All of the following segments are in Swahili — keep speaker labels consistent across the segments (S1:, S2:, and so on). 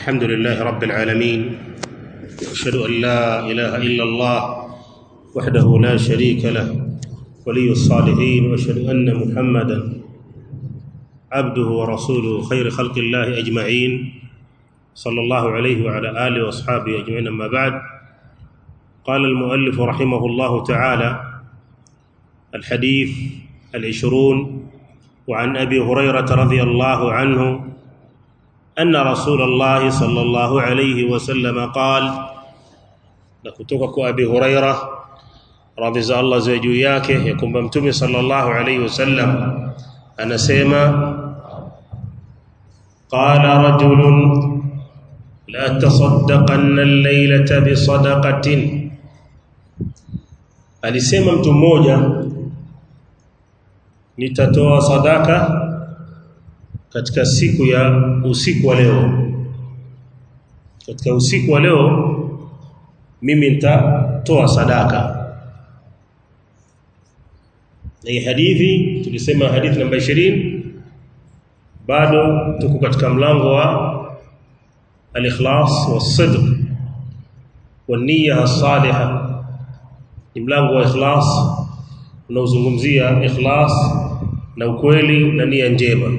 S1: الحمد لله رب العالمين واشهد ان لا اله الا الله وحده لا شريك له ولي الصالحين واشهد ان محمدا عبده ورسوله خير خلق الله اجمعين صلى الله عليه وعلى اله واصحابه اجمعين اما بعد قال المؤلف رحمه الله تعالى الحديث العشرون وعن ابي هريره رضي الله عنه أن رسول الله صلى الله عليه وسلم قال نكتوك أبي هريرة رضي الله زوجو yake ya kwamba mtume sallallahu alayhi wasallam anasema qala rajulun la tasaddaqanna al-laylata bi sadaqatin alisema mtu mmoja nitatoa sadaka katika siku ya usiku wa leo katika usiku wa leo mimi nitatoa sadaka na hii hadithi tulisema hadithi namba 20 bado tuko katika mlango wa al-ikhlas was-sidq wan-niyya as-salihah ni mlango wa ikhlas unaozungumzia ikhlas na ukweli na nia njema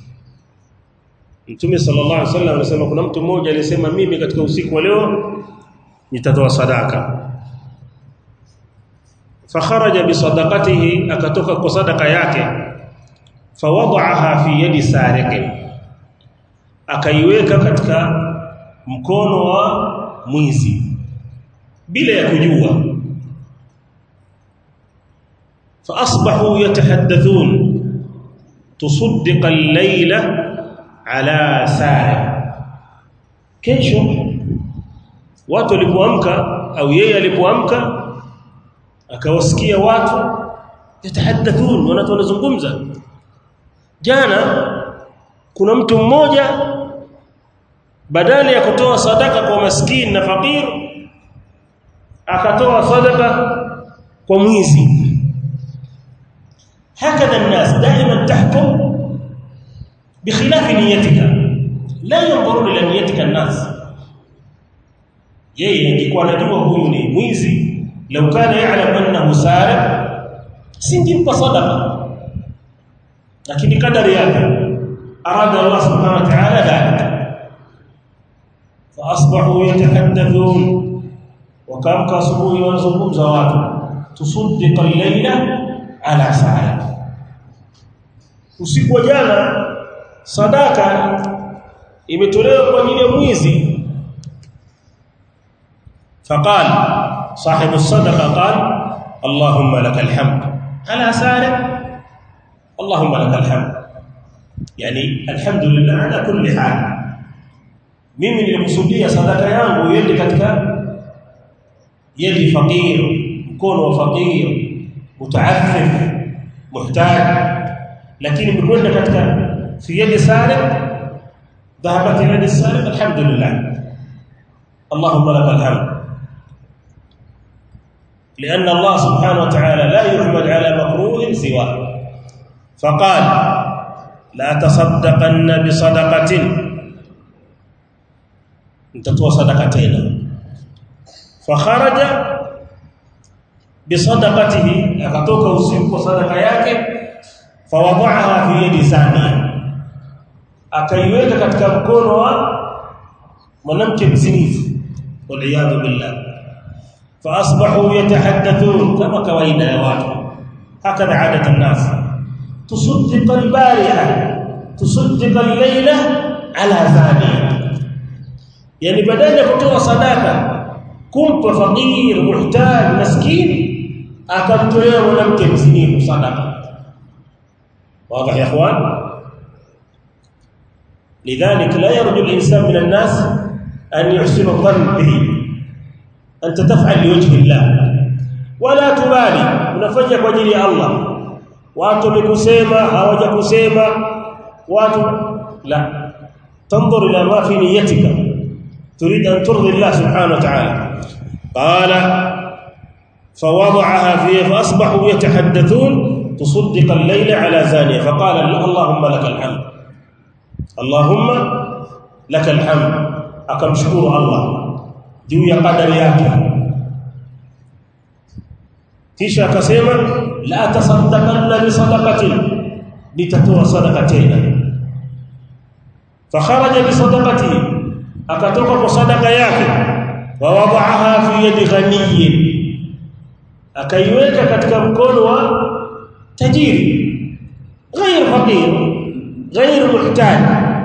S1: Mtume sallallahu alaihi wasallam anasema kuna mtu mmoja alisema mimi katika usiku wa leo nitatoa sadaka. Fakharaja bi sadaqatihi akatoka kwa sadaka yake fawada'aha fi yadi sariqin akaiweka katika mkono wa mwizi bila ya kujua fa asbahu yatahaddathun tusaddiqa al-layla ala sari kesho watu walipoamka au yeye alipoamka akawasikia watu yatahaddathun watu wanazungumza jana kuna mtu mmoja badala ya kutoa sadaka kwa maskini na fakir akatoa sadaka kwa mwizi hakadha الناس دائما تحكم بخلاف نيتك لا ينظرون الى نيتك الناس yeye ingekuwa anajua huyu ni mwizi lau kana ya'lam annahu sariq singempa sadaqa lakini kadari yake arada Allah subhanahu wa ta'ala dhalika fa asbahu yatahaddathun wa kamka asubuhi wanazungumza watu tusaddiqa al-layla ala sariq usiku wa jana sadaka imetolewa kwa ajili ya mwizi فقال صاحب الصدقه قال اللهم لك الحمد على سارق اللهم لك الحمد يعني الحمد لله على كل حال mimi nilikusudia sadaka yangu iende katika yadi fakir mkono wa fakir mutaaffif muhtaj lakini mkwenda katika في يد سارق ذهبت الى يد السارق الحمد لله اللهم لك الحمد لان الله سبحانه وتعالى لا يحمد على مكروه سواه فقال لا تصدقن بصدقه انتتوا صدقتين فخرج بصدقته akatoka usiku kwa sadaka yake fawadhaha fi yadi sania akaiweka katika mkono wa mwanamke mzinifu waliyadhu billah fa asbahu yatahaddathun kama kawaida ya watu hakadha adat an-nas tusaddiq al-bariha tusaddiq al-layla ala zani yani badala ya kutoa sadaka kumpa fakir muhtaj maskini akamtolea mwanamke mzinifu sadaka واضح يا اخوان لذلك لا يرجو الإنسان من الناس أن يحسن الظن به أنت تفعل لوجه الله ولا تبالي unafanya kwa ajili ya Allah watu wamekusema hawajakusema watu la تنظر الى ما في نيتك تريد ان ترضي الله سبحانه وتعالى قال فوضعها فيه فاصبحوا يتحدثون تصدق الليل على زانيه فقال اللهم لك الحمد اللهم لك الحمد akamshukuru Allah juu ya kadari yake kisha akasema la tasaddaqanna bi sadaqatin nitatoa sadaqa tena fakharaja bi sadaqati akatoka kwa sadaqa yake wa wada'aha fi yadi ghaniyin akaiweka katika mkono wa tajiri غير فقير غير محتاج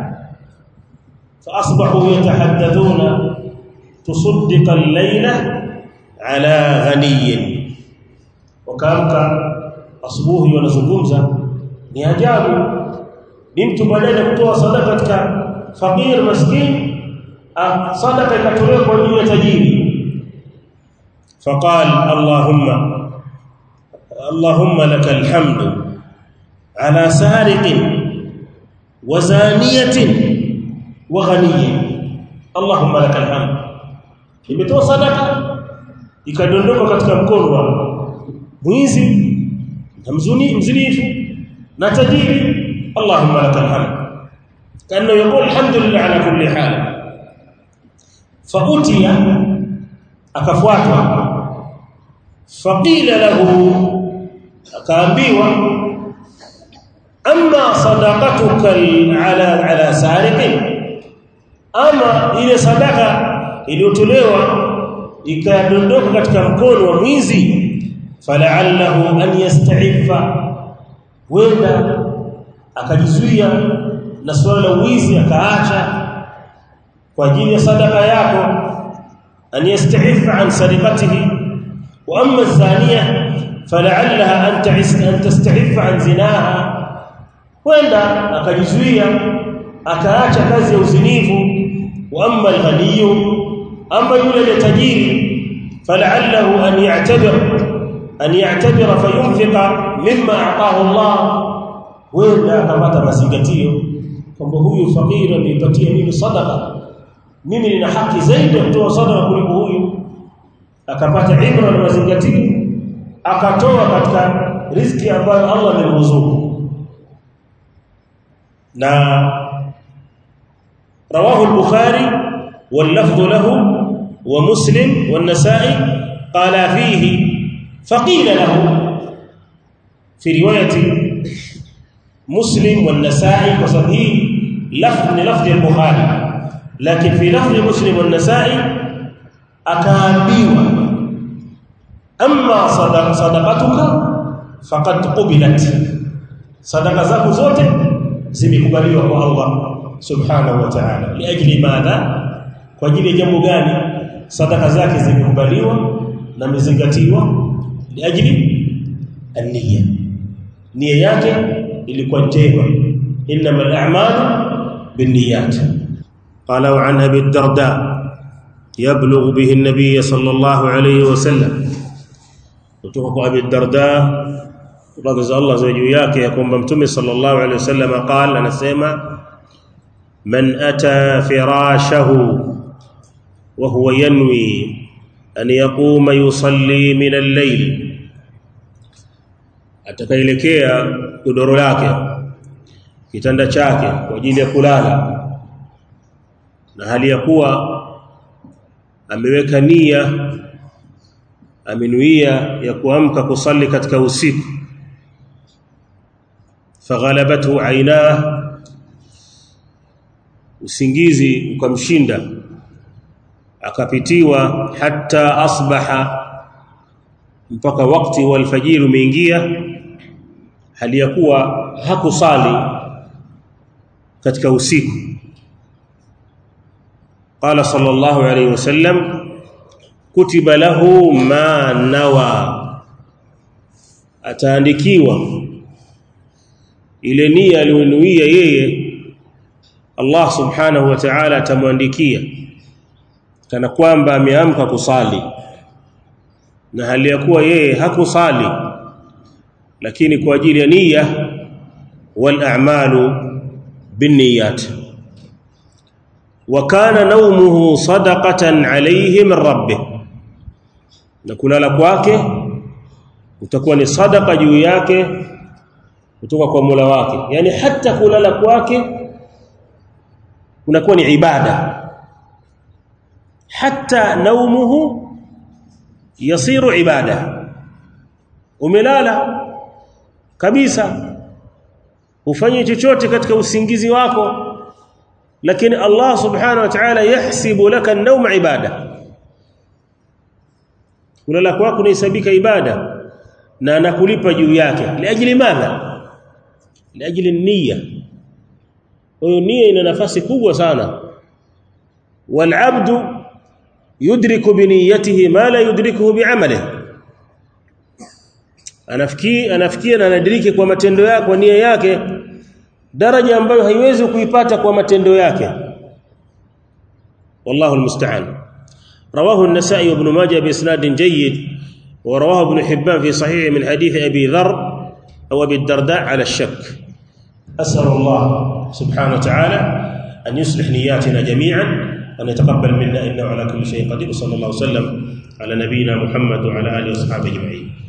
S1: فاصبحوا يتحدثون تصدق الليله على غني wakaamka asubuhi wanazungumza ni ajabu ni mtu badala ya kutoa sadaka katika fakir maskini sadaka ikatolewa kwa ajili ya tajiri faqal allahumma allahumma lakal hamdu ala sariqin wa zaniyatin wa ghaniyin allahumma lakal hamd imetoa sadaka ikadondoka katika mkono wa mwizi na mzuni mzinifu na tajiri allahumma lakal hamd kana yaqul alhamdulillah ala kulli hal fautiya akafuatwa faqila lahu akaambiwa amma sadaqatuka ala ala sariqin ama ile sadaka iliyotolewa ikadondoka katika mkono wa mwizi fala'allahu an yasta'iffa wenda akajizuia na swala la wizi akaacha kwa ajili ya sadaka yako an yasta'iffa an sariqatihi wa amma az-zaniya fala'allaha an ta'is an tasta'iffa an zinaha wenda akajizuia akaacha kazi ya uzinifu wa amma al-ghaniyu amma yule tajiri fala'allahu an ya'tabir an ya'tabira fayunfiqa mimma ataahu Allah wenda akapata mazingatio kwamba huyu fakiri ameipatia mimi sadaka mimi nina haki zaidi ya kutoa sadaka kuliko huyu akapata ibra na mazingatio akatoa katika riziki ambayo Allah amemruzuku na رواه البخاري واللفظ له ومسلم والنسائي قال فيه فقيل له في روايه مسلم والنسائي وصحيح لفظ لفظ البخاري لكن في لفظ مسلم والنسائي akaambiwa amma sadaq sadaqatuka faqad qubilat sadaqa zako zote zimekubaliwa kwa Allah subhanahu wa ta'ala liajli madha kwa ajili ya jambo gani sadaqa zake zimekubaliwa na mezingatiwa liajli an-niyya nia yake ilikuwa njema innamal a'malu binniyat qala wa an abi darda يبلغ به النبي صلى الله عليه وسلم kutoka abi darda radhi Allah za juu yake ya kwamba mtume sallallahu alaihi wasallam qala anasema man ata firashahu wa huwa yanwi an yaquma yusalli min al-layl atakaelekea godoro lake kitanda chake kwa ajili ya kulala na hali ya kuwa ameweka nia amenuia ya kuamka kusali katika usiku faghalabathu aina usingizi ukamshinda akapitiwa hata asbaha mpaka wakati wa alfajiri umeingia hali ya kuwa hakusali katika usiku قال صلى الله عليه وسلم كتب له ما نوى ataandikiwa ile nia aliyonuia yeye Allah subhanahu wa ta'ala atamwandikia kana kwamba ameamka kusali na hali ya kuwa yeye hakusali lakini kwa ajili ya nia wal a'malu binniyat وكان نومه صدقه عليه من ربه na kulala kwake utakuwa ni sadaka juu yake kutoka kwa Mola wake yani hata kulala kwake kunakuwa ni ibada
S2: hatta naumuhu yasiru ibada umelala kabisa ufanye chochote katika usingizi wako lakini Allah subhanahu wa ta'ala yahsibu laka an-nawm ibada kulala kwako unahesabika ibada na anakulipa juu yake liajili madha liajili nia hiyo nia ina nafasi kubwa sana walabdu yudriku biniyatihi ma la yudrikuhu bi'amalihi anafikia anafikia na anadiriki kwa matendo yake kwa nia yake daraja ambayo haiwezi kuipata kwa matendo yake wallahu almusta'an رواه النسائي وابن ماجه باسناد جيد ورواه ابن حبان في صحيح من حديث ابي ذر او ابي الدرداء على الشك اسال الله سبحانه وتعالى ان يصلح نياتنا جميعا وان يتقبل منا انه على كل شيء قدير صلى الله وسلم على نبينا محمد وعلى اله وصحبه اجمعين